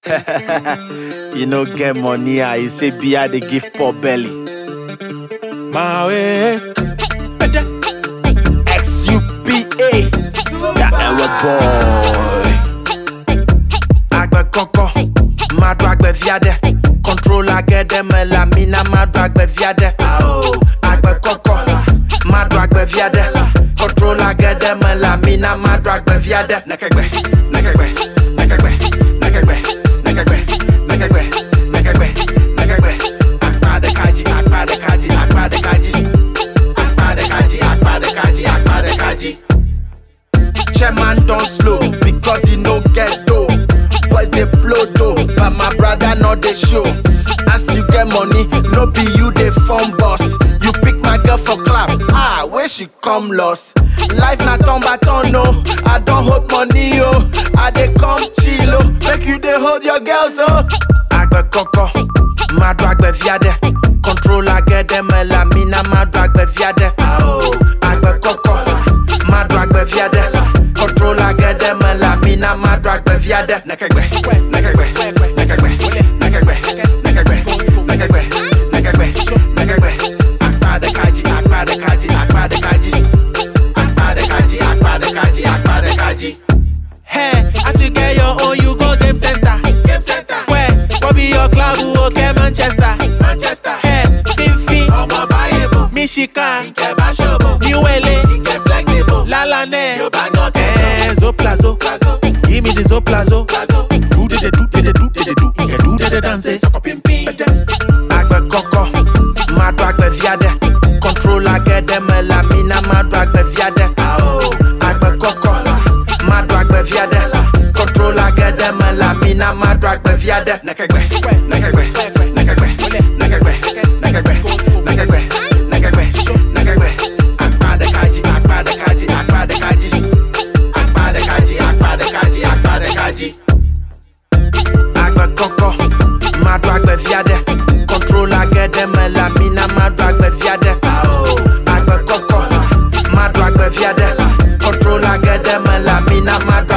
you no get money, ah, you say beer they give poor belly. My way. XUPA, that our boy. Agbe koko, madu agbe viade. Controller get them la mina madu agbe viade. Agbe koko, madu agbe viade. Controller get them la mina madu agbe viade. Nekegbe, nekegbe, nekegbe, nekegbe, nekegbe, nekegbe, nekegbe, nekegbe. Akpa de kaji, akpa de kaji, akpa de kaji. Akpa de kaji, akpa de kaji, akpa de kaji. Chairman don slow because he no get dough. Boys dey blow dough, but my brother no dey show. As you get money, no be you dey form boss. You pick my girl for clap, ah, where she come lost. Life na turn by turn, no. I don hold money, yo. I dey come chill, oh. Make you dey hold your girls, oh. Agbe koko, madu agbe viade. Controller get them la mina madu agbe viade. Agbe koko, madu agbe viade. Controller get them la mina madu agbe viade. Nekegbe, nekegbe, nekegbe, nekegbe, nekegbe, nekegbe, nekegbe, nekegbe. Akpa de kaji, akpa de kaji, akpa de kaji. Akpa de kaji, akpa de kaji, akpa de kaji. Hey, as you get your own, you go game center. Game center. Where? What be your club? Okay, Manchester. Manchester. Hey, Fifi. Ọmọ báyìí Michigan. Ike Bashobo. New LA. Ike flexible. Lalane. Yorùbá náà kẹ́kẹ́. Zoplazo. Plazo. Give me the Zoplazo. Plazo. Do de de do de de do de de do. Ike do de de dance. Sọkọ pimpin. agbe koko madu agbe viade controller get them la mina madu agbe viade agbe koko madu agbe viade controller get them la mina madu agbe viade nekegbe nekegbe nekegbe nekegbe nekegbe nekegbe nekegbe nekegbe akpa de kaji akpa de kaji akpa de kaji akpa de kaji akpa de kaji akpa de kaji agbe koko madu agbe viade controller get them la mina madu agbe viade agbe koko madu agbe viade controller get them la mina madu